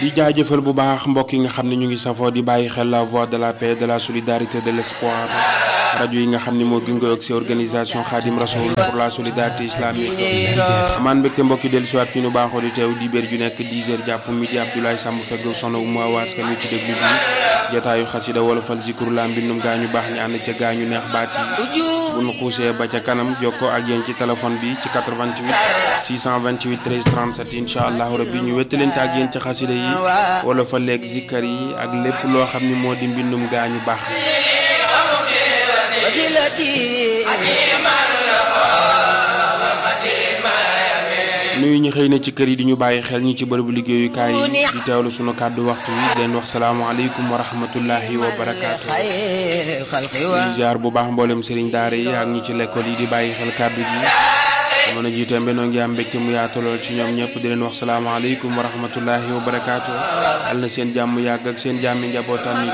di jaajëfal bu baax mbokk yi nga xam ne ñu ngi safoo di bàyyi xel la voix de la paix de la solidarité de l'espoir rajo yi nga xam ne moo gëngoo ak si organisation Khadim Rasoul pour la solidarité islamique amaan mbégte mbokk yi dellu siwaat fii nu baaxoo di teew dibéer ju nekk 10 heures jàpp midi Abdoulaye Samb fegg sono bu mu waaskan wi ci déglu bi jotaayu xasida wala fal zikur la mbindum gaañu baax ñi ànd ca gaañu neex baat yi bu nu xuusee ba ca kanam jokkoo ak yéen ci téléphone bi ci 88 628 13 37 incha allahu rabbi ñu wettalante ak yéen ci xasida yi wala fa leeg zikkar yi ak lépp loo xam ni moo di mbindum gaañu baax nuyu ñu xëy na ci kër yi di ñu bàyyi xel ñi ci bërëbu liggéeyukaay yi di teewlu sunu kàddu waxtu wi leen wax salaamaaleykum wa rahmatullahi wa barakaatu. di ziar bu baax mboolem sëriñ daara yi ak ñi ci lekkool yi di bàyyi xel kàddu gi. mën a jiite mbenoo ngi am mbégte mu yaatu lool ci ñoom ñëpp di leen wax salaamaaleykum wa rahmatullahi wa barakaatu. al na seen jàmm yàgg ak seen jàmmi njabootam yi